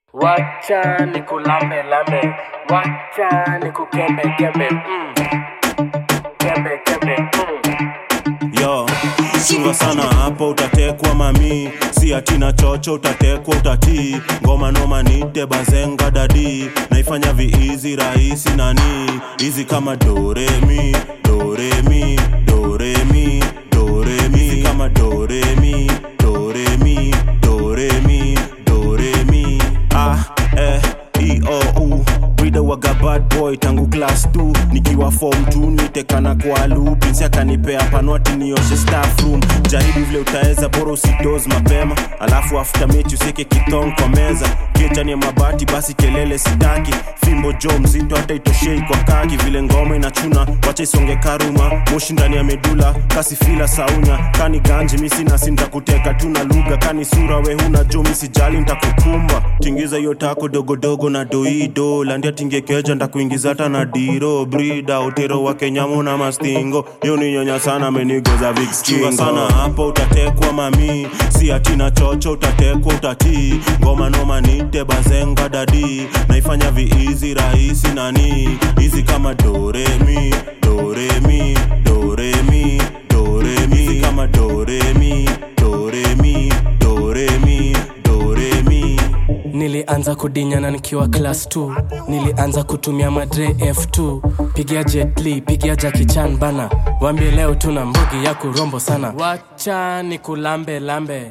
Wacha nikulambe lambe, wacha nikukembe kembe, mm. kembe kembe, mm. yo chunga sana hapo utatekwa mami si atina chocho utatekwa utatii ngoma noma nite bazenga dadi naifanya viizi rahisi nani hizi kama doremi doremi doremi doremi hizi kama doremi doremi doremi doremi ah eh e o u Brida waga bad boy tangu class 2 nikiwa form 2 nitekana kwa lu pinsi akanipea panwati nioshe staff room jaribu vile utaweza bora usidoz mapema alafu after mechi useke kitong kwa meza kichani ya mabati basi kelele sitaki fimbo jo mzito hata itoshei kwa kaki vile ngoma inachuna wacha isonge karuma moshi ndani ya medula kasi fila saunya kani ganji misi nasi ntakuteka tu na lugha kani sura we huna jo misijali ntakukumba tingiza hiyo tako dogodogo na doido landia tingekeja ndakuingiza hata na diro brida utero wa kenyamu na mastingo hiyo ni nyonya sana amenigoza vikskingo sana hapo utatekwa mami si atina chocho utatekwa utatii ngoma noma nite bazenga dadi naifanya viizi rahisi nani hizi kama doremi doremi doremi doremi hizi kama doremi doremi doremi doremi Nilianza kudinyana nikiwa class 2 Nilianza kutumia madre F2 Pigia Jet Li, pigia Jackie Chan bana Wambie leo tuna mbugi ya kurombo sana Wacha nikulambe lambe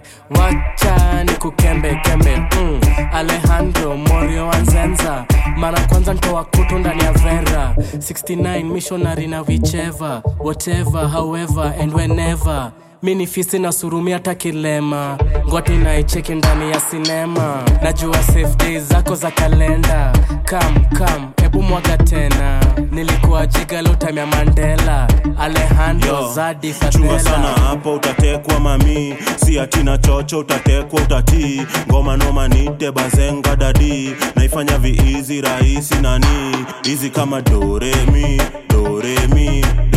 Wacha nikukembe kembe mm. Alejandro Morio Anzenza Mara kwanza ntoa kutu ndani ya vera 69 missionary na whichever Whatever, however and whenever mini fisi na surumi hata kilema ngwati naicheki ndani ya sinema najua safe days zako za kalenda kam kam hebu mwaga tena nilikuwa jiga time ya mandela alejandro Yo, zadi chunga sana fadela hapo utatekwa mami si atina chocho utatekwa utatii ngoma noma nite bazenga dadi naifanya viizi rahisi nani hizi kama doremi doremi